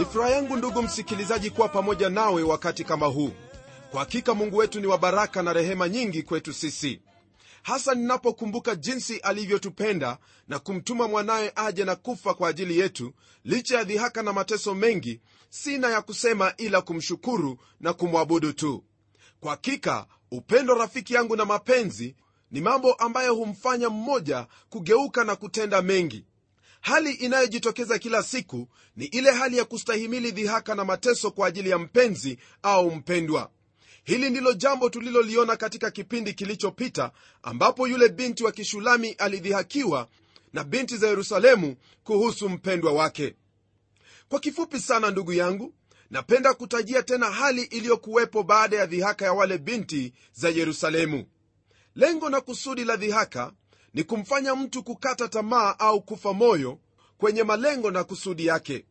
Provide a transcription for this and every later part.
ni furaha yangu ndugu msikilizaji kuwa pamoja nawe wakati kama huu kwa hakika mungu wetu ni wa baraka na rehema nyingi kwetu sisi hasa ninapokumbuka jinsi alivyotupenda na kumtuma mwanaye aje na kufa kwa ajili yetu licha ya dhihaka na mateso mengi sina ya kusema ila kumshukuru na kumwabudu tu kwa hakika upendo rafiki yangu na mapenzi ni mambo ambayo humfanya mmoja kugeuka na kutenda mengi hali inayojitokeza kila siku ni ile hali ya kustahimili dhihaka na mateso kwa ajili ya mpenzi au mpendwa hili ndilo jambo tuliloliona katika kipindi kilichopita ambapo yule binti wa kishulami alidhihakiwa na binti za yerusalemu kuhusu mpendwa wake kwa kifupi sana ndugu yangu napenda kutajia tena hali iliyokuwepo baada ya dhihaka ya wale binti za yerusalemu lengo na kusudi la dhihaka ni kumfanya mtu kukata tamaa au kufa moyo kwenye malengo na kusudi yake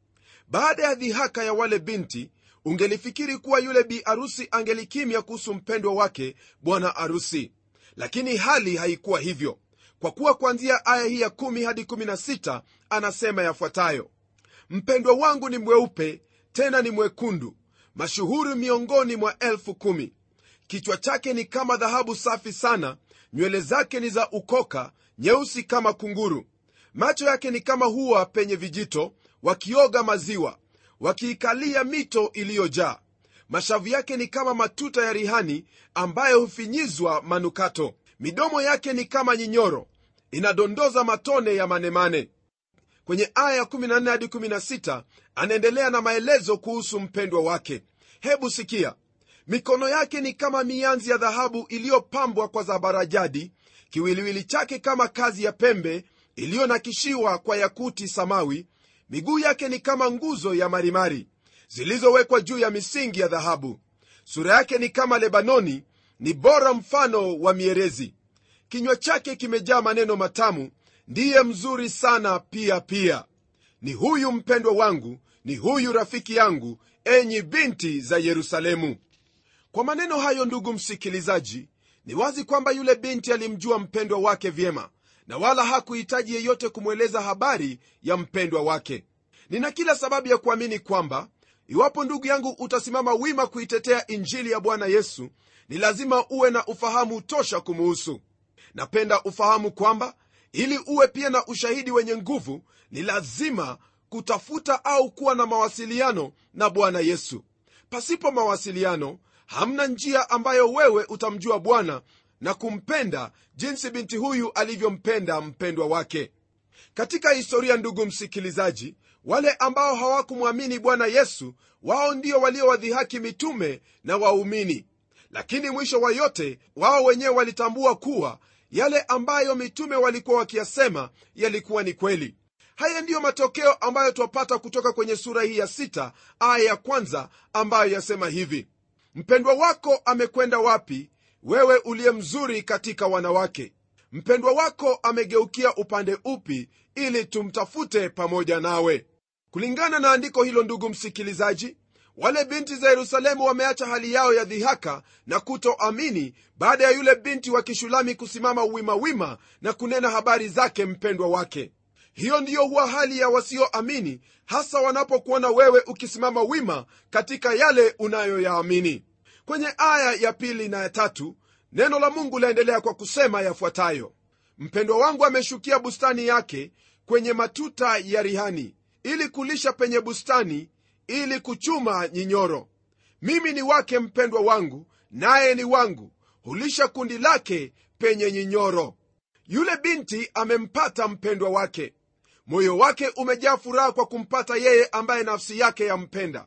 baada ya dhihaka ya wale binti ungelifikiri kuwa yule bi arusi angelikimya kuhusu mpendwa wake bwana arusi lakini hali haikuwa hivyo kwa kuwa kuanzia aya hii ya 1 hadi 16 anasema yafuatayo mpendwa wangu ni mweupe tena ni mwekundu mashuhuri miongoni mwa elfu kumi kichwa chake ni kama dhahabu safi sana nywele zake ni za ukoka nyeusi kama kunguru macho yake ni kama huwa penye vijito wakioga maziwa wakiikalia mito iliyojaa mashavu yake ni kama matuta ya rihani ambayo hufinyizwa manukato midomo yake ni kama nyinyoro inadondoza matone ya manemane kwenye aya 14 hadi 16 anaendelea na maelezo kuhusu mpendwa wake hebu sikia mikono yake ni kama mianzi ya dhahabu iliyopambwa kwa zabarajadi kiwiliwili chake kama kazi ya pembe iliyonakishiwa kwa yakuti samawi miguu yake ni kama nguzo ya marimari zilizowekwa juu ya misingi ya dhahabu sura yake ni kama lebanoni ni bora mfano wa mierezi kinywa chake kimejaa maneno matamu ndiye mzuri sana pia pia ni huyu mpendwa wangu ni huyu rafiki yangu enyi binti za yerusalemu kwa maneno hayo ndugu msikilizaji ni wazi kwamba yule binti alimjua mpendwa wake vyema na wala hakuhitaji yeyote kumweleza habari ya mpendwa wake nina kila sababu ya kuamini kwamba iwapo ndugu yangu utasimama wima kuitetea injili ya bwana yesu ni lazima uwe na ufahamu tosha kumuhusu napenda ufahamu kwamba ili uwe pia na ushahidi wenye nguvu ni lazima kutafuta au kuwa na mawasiliano na bwana yesu pasipo mawasiliano hamna njia ambayo wewe utamjua bwana na kumpenda jinsi binti huyu alivyompenda mpendwa wake katika historia ndugu msikilizaji wale ambao hawakumwamini bwana yesu wao ndio waliowadhihaki mitume na waumini lakini mwisho wa yote wao wenyewe walitambua kuwa yale ambayo mitume walikuwa wakiyasema yalikuwa ni kweli haya ndiyo matokeo ambayo twapata kutoka kwenye sura hii ya sita aya ya kwanza ambayo yasema hivi mpendwa wako amekwenda wapi wewe uliye mzuri katika wanawake mpendwa wako amegeukia upande upi ili tumtafute pamoja nawe kulingana na andiko hilo ndugu msikilizaji wale binti za yerusalemu wameacha hali yao ya dhihaka na kutoamini baada ya yule binti wa kishulami kusimama wimawima na kunena habari zake mpendwa wake hiyo ndiyo huwa hali ya wasioamini hasa wanapokuona wewe ukisimama wima katika yale unayoyaamini kwenye aya ya pili na ya tatu neno la mungu laendelea kwa kusema yafuatayo mpendwa wangu ameshukia bustani yake kwenye matuta ya rihani ili kulisha penye bustani ili kuchuma nyinyoro mimi ni wake mpendwa wangu naye ni wangu hulisha kundi lake penye nyinyoro yule binti amempata mpendwa wake moyo wake umejaa furaha kwa kumpata yeye ambaye nafsi yake yampenda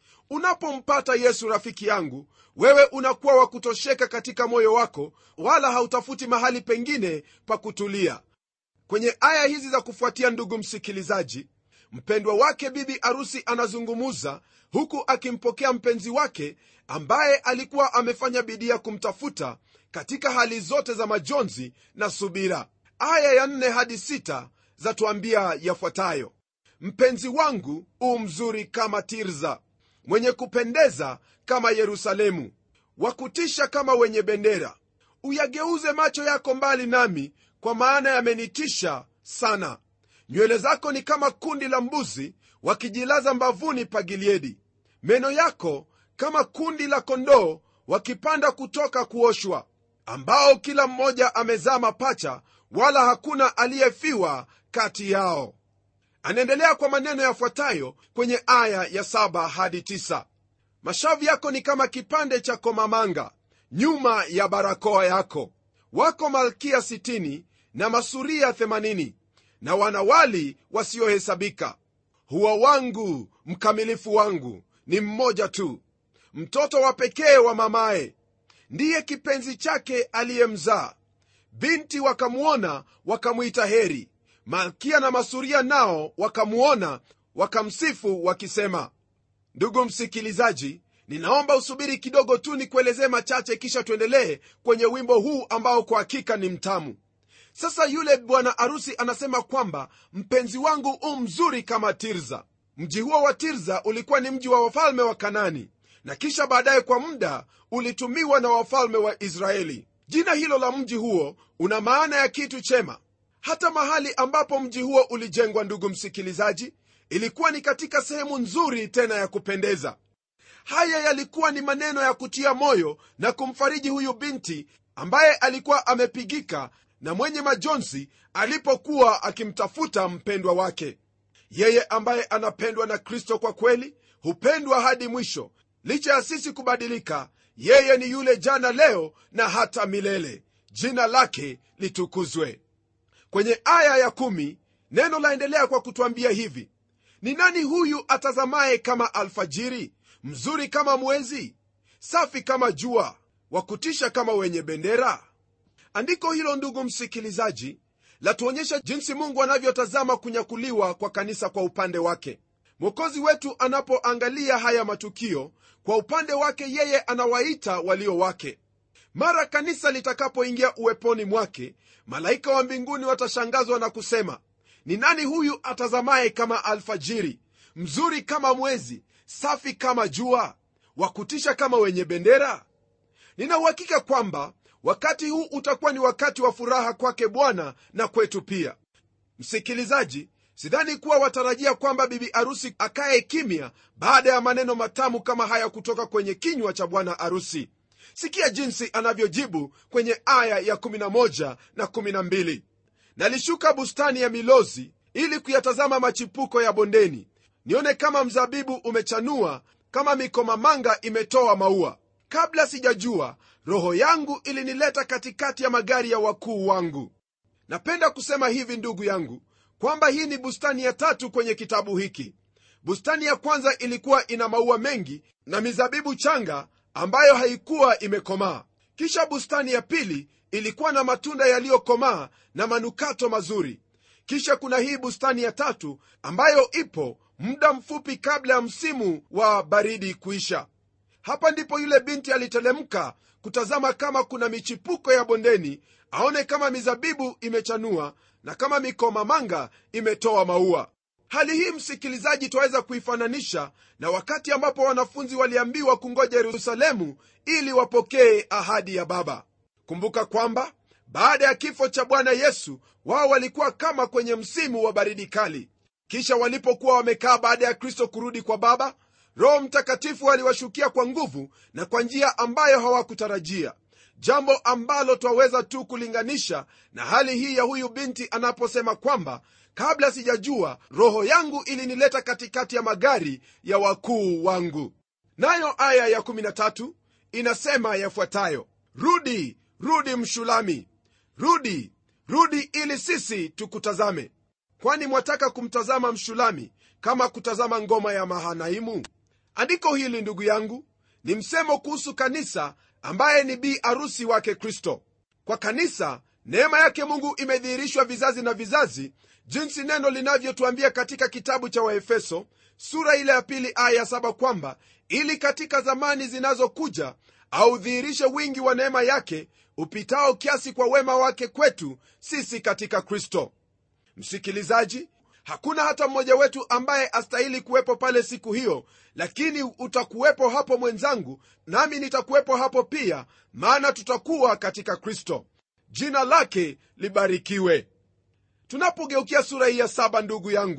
unapompata yesu rafiki yangu wewe unakuwa wa kutosheka katika moyo wako wala hautafuti mahali pengine pa kutulia kwenye aya hizi za kufuatia ndugu msikilizaji mpendwa wake bibi arusi anazungumuza huku akimpokea mpenzi wake ambaye alikuwa amefanya bidii ya kumtafuta katika hali zote za majonzi na subira aya ya nne hadi sita zatuambia yafuatayo mpenzi wangu u mzuri kama tirza mwenye kupendeza kama yerusalemu wakutisha kama wenye bendera uyageuze macho yako mbali nami kwa maana yamenitisha sana nywele zako ni kama kundi la mbuzi wakijilaza mbavuni pa gileadi meno yako kama kundi la kondoo wakipanda kutoka kuoshwa ambao kila mmoja amezaa mapacha wala hakuna aliyefiwa kati yao anaendelea kwa maneno yafuatayo kwenye aya ya 7 hadi 9 mashavu yako ni kama kipande cha komamanga nyuma ya barakoa yako wako malkia 60 na masuria 80 na wanawali wasiohesabika huwa wangu mkamilifu wangu ni mmoja tu mtoto wa pekee wa mamaye ndiye kipenzi chake aliyemzaa binti wakamwona wakamwita heri malkia na masuria nao wakamwona wakamsifu wakisema ndugu msikilizaji ninaomba usubiri kidogo tu nikuelezee machache kisha tuendelee kwenye wimbo huu ambao kwa hakika ni mtamu sasa yule bwana arusi anasema kwamba mpenzi wangu u mzuri kama tirza mji huo wa tirza ulikuwa ni mji wa wafalme wa kanani na kisha baadaye kwa muda ulitumiwa na wafalme wa israeli jina hilo la mji huo una maana ya kitu chema hata mahali ambapo mji huo ulijengwa ndugu msikilizaji ilikuwa ni katika sehemu nzuri tena ya kupendeza haya yalikuwa ni maneno ya kutia moyo na kumfariji huyu binti ambaye alikuwa amepigika na mwenye majonzi alipokuwa akimtafuta mpendwa wake yeye ambaye anapendwa na kristo kwa kweli hupendwa hadi mwisho licha ya sisi kubadilika yeye ni yule jana leo na hata milele jina lake litukuzwe kwenye aya ya kumi, neno laendelea kwa kutwambia hivi ni nani huyu atazamaye kama alfajiri mzuri kama mwezi safi kama jua wa kutisha kama wenye bendera andiko hilo ndugu msikilizaji latuonyesha jinsi mungu anavyotazama kunyakuliwa kwa kanisa kwa upande wake mwokozi wetu anapoangalia haya matukio kwa upande wake yeye anawaita walio wake mara kanisa litakapoingia uweponi mwake malaika wa mbinguni watashangazwa na kusema ni nani huyu atazamaye kama alfajiri mzuri kama mwezi safi kama jua wa kutisha kama wenye bendera nina uhakika kwamba wakati huu utakuwa ni wakati wa furaha kwake bwana na kwetu pia msikilizaji sidhani kuwa watarajia kwamba bibi arusi akaye kimya baada ya maneno matamu kama haya kutoka kwenye kinywa cha bwana arusi sikia jinsi anavyojibu kwenye aya ya 11 na 12 nalishuka bustani ya milozi ili kuyatazama machipuko ya bondeni nione kama mzabibu umechanua kama mikomamanga imetoa maua kabla sijajua roho yangu ilinileta katikati ya magari ya wakuu wangu napenda kusema hivi ndugu yangu kwamba hii ni bustani ya tatu kwenye kitabu hiki bustani ya kwanza ilikuwa ina maua mengi na mizabibu changa ambayo haikuwa imekomaa kisha bustani ya pili ilikuwa na matunda yaliyokomaa na manukato mazuri kisha kuna hii bustani ya tatu ambayo ipo muda mfupi kabla ya msimu wa baridi kuisha hapa ndipo yule binti alitelemka kutazama kama kuna michipuko ya bondeni aone kama mizabibu imechanua na kama mikomamanga imetoa maua hali hii msikilizaji twaweza kuifananisha na wakati ambapo wanafunzi waliambiwa kungoja yerusalemu ili wapokee ahadi ya baba kumbuka kwamba baada ya kifo cha bwana yesu wao walikuwa kama kwenye msimu wa baridi kali kisha walipokuwa wamekaa baada ya kristo kurudi kwa baba roho mtakatifu aliwashukia kwa nguvu na kwa njia ambayo hawakutarajia jambo ambalo twaweza tu kulinganisha na hali hii ya huyu binti anaposema kwamba kabla sijajua roho yangu ilinileta katikati ya magari ya wakuu wangu nayo aya ya13 inasema yafuatayo rudi rudi mshulami rudi rudi ili sisi tukutazame kwani mwataka kumtazama mshulami kama kutazama ngoma ya mahanaimu andiko hili ndugu yangu ni msemo kuhusu kanisa ambaye ni bi arusi wake kristo kwa kanisa neema yake mungu imedhihirishwa vizazi na vizazi jinsi neno linavyotuambia katika kitabu cha waefeso sura ile ya pili aya ya saba kwamba ili katika zamani zinazokuja audhihirishe wingi wa neema yake upitao kiasi kwa wema wake kwetu sisi katika kristo msikilizaji hakuna hata mmoja wetu ambaye astahili kuwepo pale siku hiyo lakini utakuwepo hapo mwenzangu nami nitakuwepo hapo pia maana tutakuwa katika kristo jina lake libarikiwe tunapogeukia sura hii ya saba ndugu yangu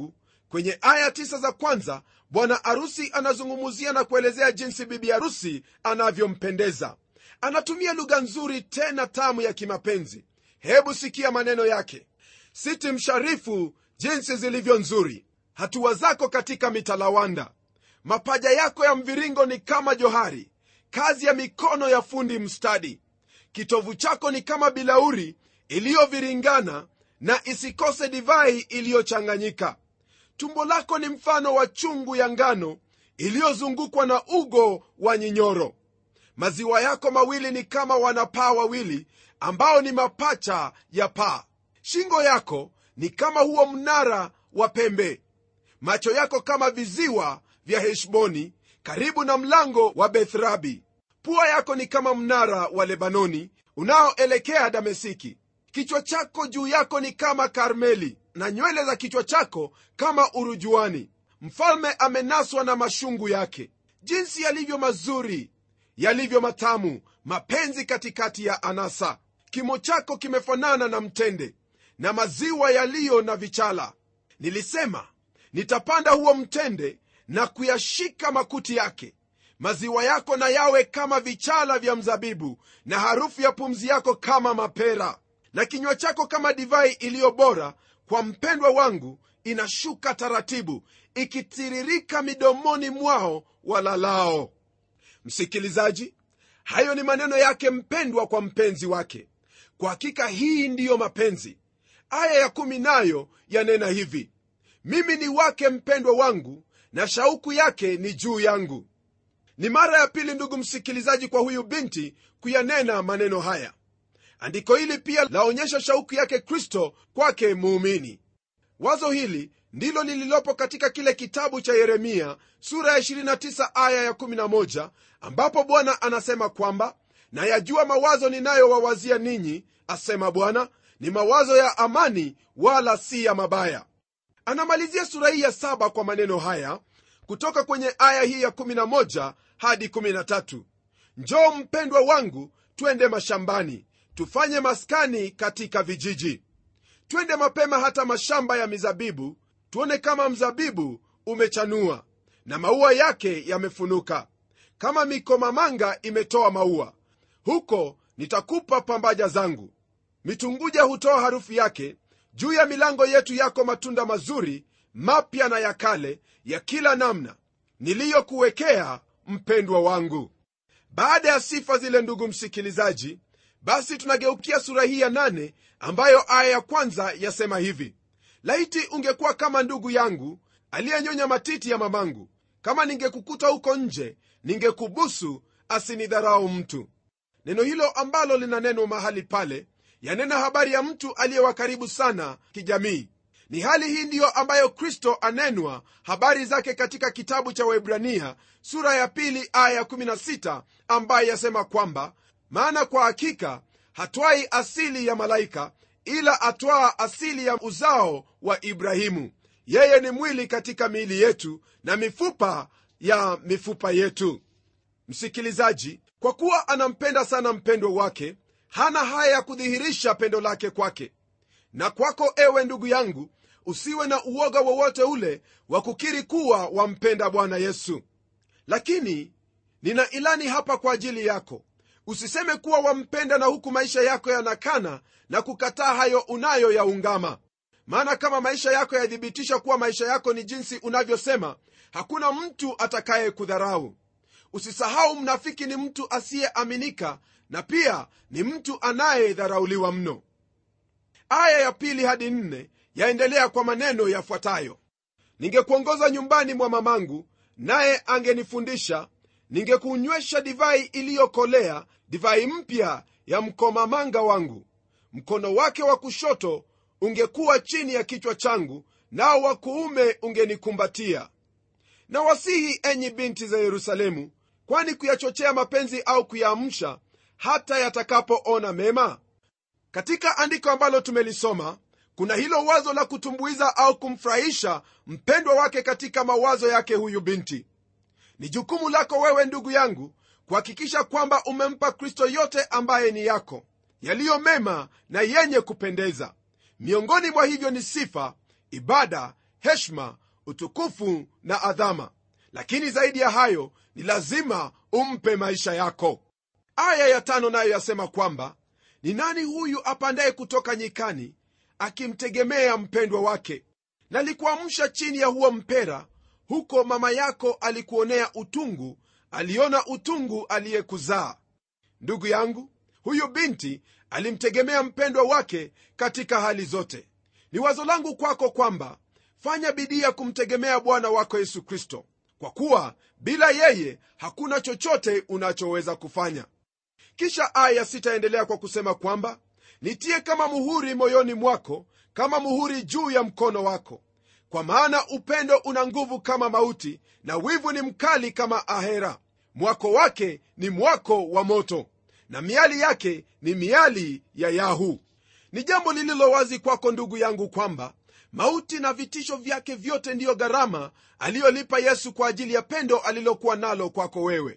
kwenye aya tisa za kwanza bwana arusi anazungumzia na kuelezea jinsi bibi harusi anavyompendeza anatumia lugha nzuri tena tamu ya kimapenzi hebu sikia maneno yake siti msharifu jinsi zilivyo nzuri hatua zako katika mitalawanda mapaja yako ya mviringo ni kama johari kazi ya mikono ya fundi mstadi kitovu chako ni kama bilauri iliyoviringana na isikose divai iliyochanganyika tumbo lako ni mfano wa chungu ya ngano iliyozungukwa na ugo wa nyinyoro maziwa yako mawili ni kama wanapaa wawili ambao ni mapacha ya paa shingo yako ni kama huo mnara wa pembe macho yako kama viziwa vya heshboni karibu na mlango wa bethrabi pua yako ni kama mnara wa lebanoni unaoelekea damesiki kichwa chako juu yako ni kama karmeli na nywele za kichwa chako kama urujuani mfalme amenaswa na mashungu yake jinsi yalivyo mazuri yalivyo matamu mapenzi katikati ya anasa kimo chako kimefanana na mtende na maziwa yaliyo na vichala nilisema nitapanda huo mtende na kuyashika makuti yake maziwa yako na yawe kama vichala vya mzabibu na harufu ya pumzi yako kama mapera na kinywa chako kama divai iliyo bora kwa mpendwa wangu inashuka taratibu ikitiririka midomoni mwao walalao msikilizaji hayo ni maneno yake mpendwa kwa mpenzi wake kwa hakika hii ndiyo mapenzi aya ya kumi nayo yanena hivi mimi ni wake mpendwa wangu na shauku yake ni juu yangu ni mara ya pili ndugu msikilizaji kwa huyu binti kuyanena maneno haya andiko hili pia laonyesha shauku yake kristo kwake muumini wazo hili ndilo lililopo katika kile kitabu cha yeremia sura ya 29 aya ya 11 ambapo bwana anasema kwamba nayajua mawazo ninayowawazia ninyi asema bwana ni mawazo ya amani wala si ya mabaya anamalizia sura hii ya saba kwa maneno haya kutoka kwenye aya hii ya 11 hadi 13 njoo mpendwa wangu twende mashambani tufanye maskani katika vijiji twende mapema hata mashamba ya mizabibu tuone kama mzabibu umechanua na maua yake yamefunuka kama mikomamanga imetoa maua huko nitakupa pambaja zangu mitunguja hutoa harufu yake juu ya milango yetu yako matunda mazuri mapya na ya kale ya kila namna niliyokuwekea mpendwa wangu baada ya sifa zile ndugu msikilizaji basi tunageukia sura hii ya nane ambayo aya ya kwanza yasema hivi laiti ungekuwa kama ndugu yangu aliyenyonya matiti ya mamangu kama ningekukuta huko nje ningekubusu asinidharau mtu neno hilo ambalo lina neno mahali pale yanena habari ya mtu aliyewa karibu sana kijamii ni hali hii ndiyo ambayo kristo anenwa habari zake katika kitabu cha waibrania sura ya pili aya 16 ambaye yasema kwamba maana kwa hakika hatwai asili ya malaika ila atwaa asili ya uzao wa ibrahimu yeye ni mwili katika miili yetu na mifupa ya mifupa yetu msikilizaji kwa kuwa anampenda sana mpendwa wake hana haya ya kudhihirisha pendo lake kwake na kwako ewe ndugu yangu usiwe na uoga wowote ule wa kukiri kuwa wampenda bwana yesu lakini nina ilani hapa kwa ajili yako usiseme kuwa wampenda na huku maisha yako yanakana na kukataa hayo unayo yaungama maana kama maisha yako yathibitisha kuwa maisha yako ni jinsi unavyosema hakuna mtu atakaye kudharau usisahau mnafiki ni mtu asiyeaminika na pia ni mtu anayedharauliwa mno aya ya pili hadi nne yaendelea kwa maneno yafuatayo ningekuongoza nyumbani mwa mamangu naye angenifundisha ningekunywesha divai iliyokolea divai mpya ya mkomamanga wangu mkono wake wa kushoto ungekuwa chini ya kichwa changu nao wa kuume ungenikumbatia na wasihi enyi binti za yerusalemu kwani kuyachochea mapenzi au kuyaamsha hata yatakapoona mema katika andiko ambalo tumelisoma kuna hilo wazo la kutumbuiza au kumfurahisha mpendwa wake katika mawazo yake huyu binti ni jukumu lako wewe ndugu yangu kuhakikisha kwamba umempa kristo yote ambaye ni yako yaliyo mema na yenye kupendeza miongoni mwa hivyo ni sifa ibada heshma utukufu na adhama lakini zaidi ya hayo ni lazima umpe maisha yako aya ya tano nayo yasema kwamba ni nani huyu apandaye kutoka nyikani akimtegemea mpendwa wake nalikuamsha chini ya huo mpera huko mama yako alikuonea utungu aliona utungu aliyekuzaa ndugu yangu huyu binti alimtegemea mpendwa wake katika hali zote ni wazo langu kwako kwamba fanya bidii ya kumtegemea bwana wako yesu kristo kwa kuwa bila yeye hakuna chochote unachoweza kufanya kisha aya sitaendelea kwa kusema kwamba nitie kama muhuri moyoni mwako kama muhuri juu ya mkono wako kwa maana upendo una nguvu kama mauti na wivu ni mkali kama ahera mwako wake ni mwako wa moto na miali yake ni miali ya yahu ni jambo lililo wazi kwako ndugu yangu kwamba mauti na vitisho vyake vyote ndiyo gharama aliyolipa yesu kwa ajili ya pendo alilokuwa nalo kwako wewe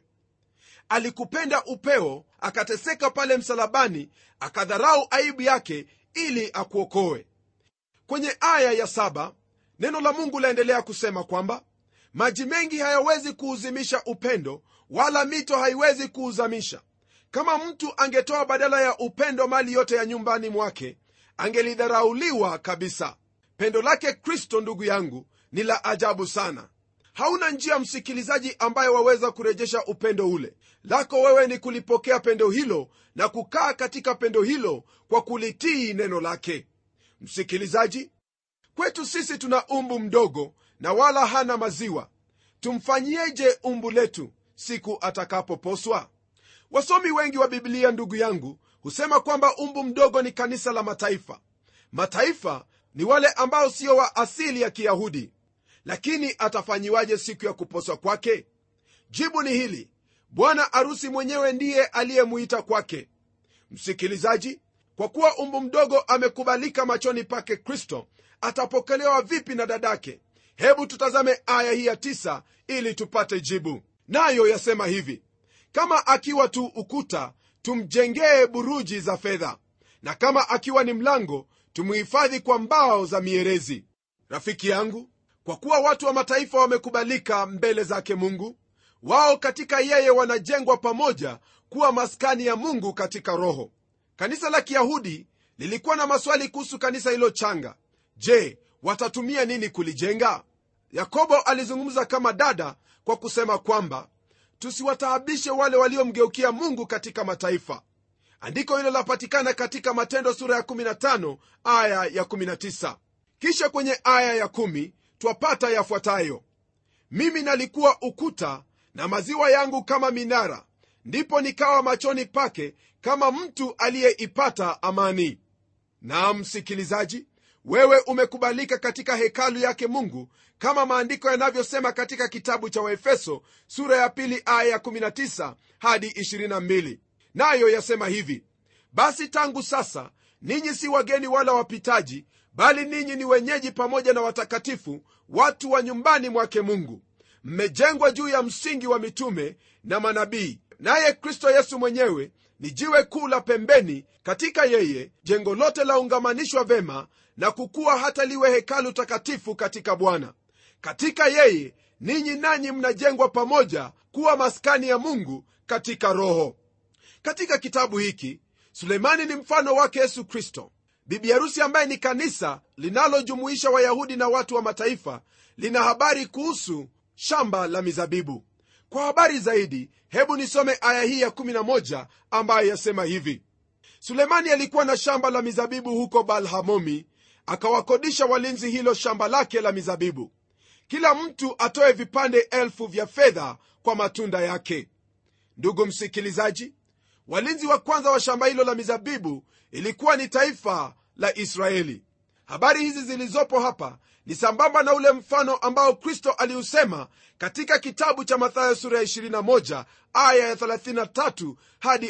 alikupenda upeo akateseka pale msalabani akadharau aibu yake ili akuokoe kwenye aya ya saba neno la mungu laendelea kusema kwamba maji mengi hayawezi kuuzimisha upendo wala mito haiwezi kuuzamisha kama mtu angetoa badala ya upendo mali yote ya nyumbani mwake angelidharauliwa kabisa pendo lake kristo ndugu yangu ni la ajabu sana hauna njia msikilizaji ambayo waweza kurejesha upendo ule lako wewe ni kulipokea pendo hilo na kukaa katika pendo hilo kwa kulitii neno lake msikilizaji kwetu sisi tuna umbu mdogo na wala hana maziwa tumfanyieje umbu letu siku atakapoposwa wasomi wengi wa biblia ndugu yangu husema kwamba umbu mdogo ni kanisa la mataifa mataifa ni wale ambao sio wa asili ya kiyahudi lakini atafanyiwaje siku ya kuposwa kwake jibu ni hili bwana arusi mwenyewe ndiye aliyemuita kwake msikilizaji kwa kuwa umbu mdogo amekubalika machoni pake kristo atapokelewa vipi na dadake hebu tutazame aya hii ya tisa ili tupate jibu nayo yasema hivi kama akiwa tu ukuta tumjengee buruji za fedha na kama akiwa ni mlango tumuhifadhi kwa mbao za mierezi rafiki yangu kwa kuwa watu wa mataifa wamekubalika mbele zake mungu wao katika yeye wanajengwa pamoja kuwa maskani ya mungu katika roho kanisa la kiyahudi lilikuwa na maswali kuhusu kanisa hilo changa je watatumia nini kulijenga yakobo alizungumza kama dada kwa kusema kwamba tusiwataabishe wale waliomgeukia mungu katika mataifa andiko hilo lapatikana katika matendo sura ya 15 aya ya 19 kisha kwenye aya ya 1 twapata yafuatayo mimi nalikuwa ukuta na maziwa yangu kama minara ndipo nikawa machoni pake kama mtu aliyeipata amani naam msikilizaji wewe umekubalika katika hekalu yake mungu kama maandiko yanavyosema katika kitabu cha waefeso sura ya pili aya ya 19 hadi 22 nayo yasema hivi basi tangu sasa ninyi si wageni wala wapitaji bali ninyi ni wenyeji pamoja na watakatifu watu wa nyumbani mwake mungu mmejengwa juu ya msingi wa mitume na manabii naye kristo yesu mwenyewe ni jiwe kuu la pembeni katika yeye jengo lote laungamanishwa vema na kukuwa hata liwe hekalu takatifu katika bwana katika yeye ninyi nanyi mnajengwa pamoja kuwa maskani ya mungu katika roho katika kitabu hiki suleimani ni mfano wake yesu kristo bibi harusi ambaye ni kanisa linalojumuisha wayahudi na watu wa mataifa lina habari kuhusu shamba la mizabibu kwa habari zaidi hebu nisome aya hii ya 11 ambayo yasema hivi sulemani alikuwa na shamba la mizabibu huko balhamomi akawakodisha walinzi hilo shamba lake la mizabibu kila mtu atoe vipande elfu vya fedha kwa matunda yake ndugu msikilizaji walinzi wa kwanza wa shamba hilo la mizabibu ilikuwa ni taifa la israeli habari hizi zilizopo hapa ni sambamba na ule mfano ambao kristo aliusema katika kitabu cha mathayo sura ya 21 aya ya 33 hadi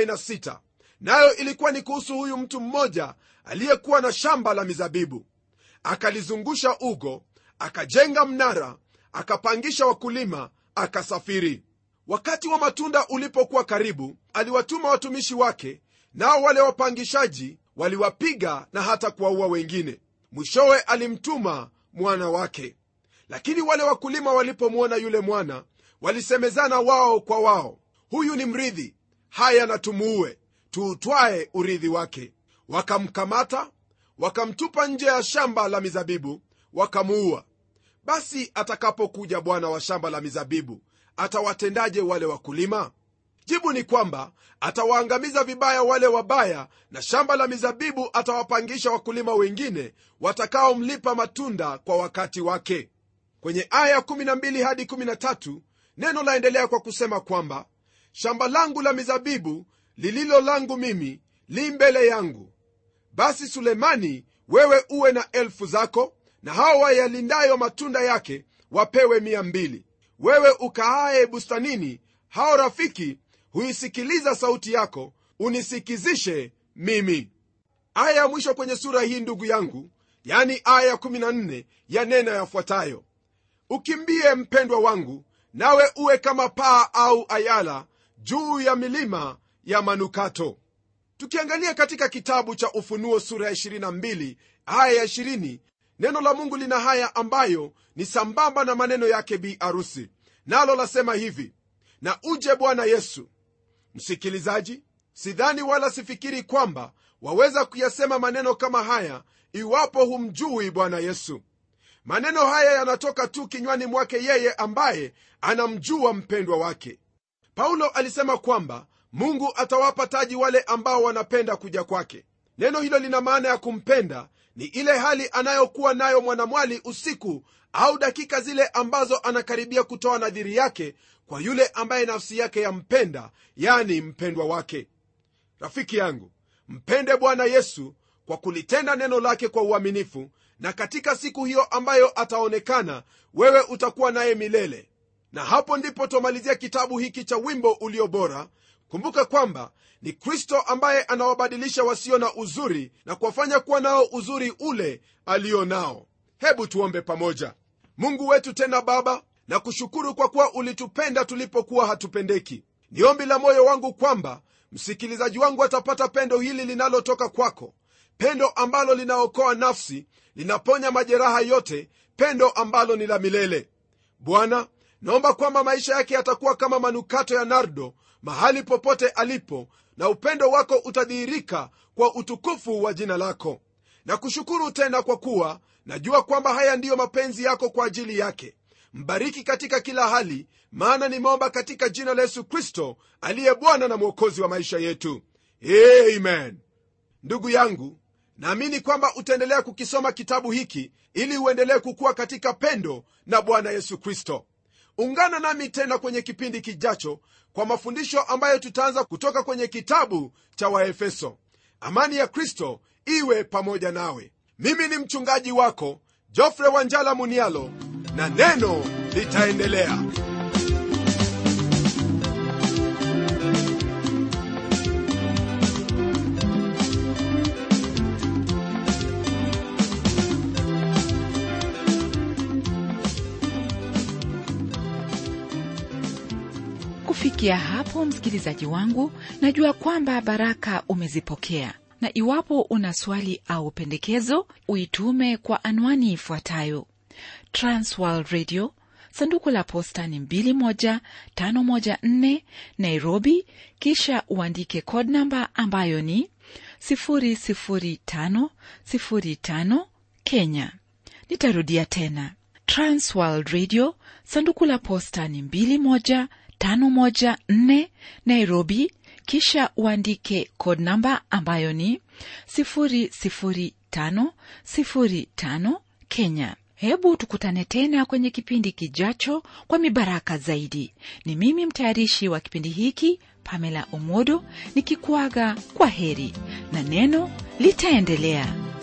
46 nayo ilikuwa ni kuhusu huyu mtu mmoja aliyekuwa na shamba la mizabibu akalizungusha ugo akajenga mnara akapangisha wakulima akasafiri wakati wa matunda ulipokuwa karibu aliwatuma watumishi wake nao wale wapangishaji waliwapiga na hata kuwaua wengine mwishowe alimtuma mwana wake lakini wale wakulima walipomwona yule mwana walisemezana wao kwa wao huyu ni mrithi haya na tumuue tuutwae urithi wake wakamkamata wakamtupa nje ya shamba la mizabibu wakamuua basi atakapokuja bwana wa shamba la mizabibu atawatendaje wale wakulima jibu ni kwamba atawaangamiza vibaya wale wabaya na shamba la mizabibu atawapangisha wakulima wengine watakaomlipa matunda kwa wakati wake kwenye aya 12 hadi 13 neno laendelea kwa kusema kwamba shamba langu la mizabibu lililo langu mimi li mbele yangu basi sulemani wewe uwe na elfu zako na hao wayalindayo matunda yake wapewe mia mbili wewe ukaaye bustanini hao rafiki huisikiliza sauti yako unisikizishe mimi aya ya mwisho kwenye sura hii ndugu yangu yani aya ya 14 yanena yafuatayo ukimbie mpendwa wangu nawe uwe kama paa au ayala juu ya milima ya manukato tukiangalia katika kitabu cha ufunuo sura ya 22 aya ya 20 neno la mungu lina haya ambayo ni sambamba na maneno yake bi arusi nalo lasema hivi na uje bwana yesu msikilizaji sidhani wala sifikiri kwamba waweza kuyasema maneno kama haya iwapo humjui bwana yesu maneno haya yanatoka tu kinywani mwake yeye ambaye anamjua mpendwa wake paulo alisema kwamba mungu atawapa taji wale ambao wanapenda kuja kwake neno hilo lina maana ya kumpenda ni ile hali anayokuwa nayo mwanamwali usiku au dakika zile ambazo anakaribia kutoa nadhiri yake kwa yule ambaye nafsi yake yampenda yani mpendwa wake rafiki yangu mpende bwana yesu kwa kulitenda neno lake kwa uaminifu na katika siku hiyo ambayo ataonekana wewe utakuwa naye milele na hapo ndipo twamalizia kitabu hiki cha wimbo ulio bora kumbuka kwamba ni kristo ambaye anawabadilisha wasio na uzuri na kuwafanya kuwa nao uzuri ule alio nao hebu tuombe pamoja mungu wetu tena baba na kushukuru kwa kuwa ulitupenda tulipokuwa hatupendeki ni ombi la moyo wangu kwamba msikilizaji wangu atapata pendo hili linalotoka kwako pendo ambalo linaokoa nafsi linaponya majeraha yote pendo ambalo ni la milele bwana naomba kwamba maisha yake yatakuwa kama manukato ya nardo mahali popote alipo na upendo wako utadhihirika kwa utukufu wa jina lako na kushukuru tena kwa kuwa najua kwamba haya ndiyo mapenzi yako kwa ajili yake mbariki katika kila hali maana nimeomba katika jina la yesu kristo aliye bwana na mwokozi wa maisha yetu amen ndugu yangu naamini kwamba utaendelea kukisoma kitabu hiki ili uendelee kukuwa katika pendo na bwana yesu kristo ungana nami tena kwenye kipindi kijacho kwa mafundisho ambayo tutaanza kutoka kwenye kitabu cha waefeso amani ya kristo iwe pamoja nawe mimi ni mchungaji wako jofre wanjala munialo na neno litaendelea kufikia hapo msikilizaji wangu najua kwamba baraka umezipokea na iwapo una swali au pendekezo uitume kwa anwani ifuatayo transworld radio sanduku la posta ni 21514 nairobi kisha uandike code namba ambayo ni 00505 kenya nitarudia tena transworld radio sanduku la posta ni 21 514 Nairobi, kisha uandike code namba ambayo ni 00505 Kenya. Hebu tukutane tena kwenye kipindi kijacho kwa mibaraka zaidi. Ni mimi mtayarishi wa kipindi hiki Pamela Omodo nikikuaga kwa heri na neno litaendelea.